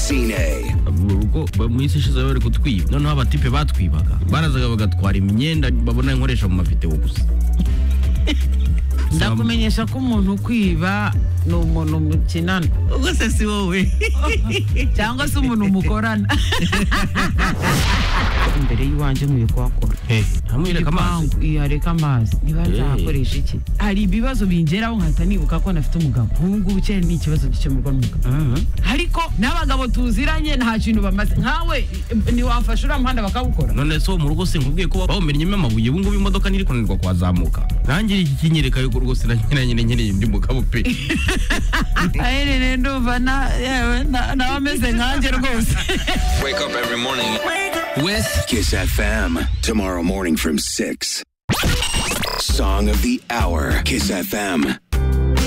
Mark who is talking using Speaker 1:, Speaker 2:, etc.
Speaker 1: Sine.
Speaker 2: mu rugo ba- mu isi ishize bari kutwiba noneho abatipe batwibaga barazaga bagatwara imyenda babona inkoresha mu mavideo gusa
Speaker 3: ndakumenyesha ko umuntu ukwiba ni umuntu mukinana
Speaker 4: ubwo se si wowe
Speaker 3: cyangwa se umuntu mukorana imbere y'iwanjye nkwiye kuhakora
Speaker 2: ntamwereka amazi
Speaker 3: Igipangu, iyo hareka amazi niba
Speaker 2: Eh.
Speaker 3: nzahakoresha iki hari ibibazo bingeraho nkahita nibuka ko nafite umugabo ubu ngubu cyane ni ikibazo gikemurwa n'umugabo ariko n'abagabo tuziranye nta kintu bamaze nkawe eh, ntiwafasha uriya muhanda bakawukora
Speaker 2: none se wo mu rugo sinkubwiye ko bawumennyemo amabuye ubu ngubu imodoka ntiri kunanirwa kuhazamuka nanjye iki kinyereka yuko rwose na nyine nyine nyine ndi mugabo pe
Speaker 3: aherereye ndumva na- yewe na- nawe ameze nkanjye rwose
Speaker 5: Wake up every morning.
Speaker 2: wese
Speaker 1: Kiss FM. Tomorrow morning from 6. Song of the Hour. Kiss FM.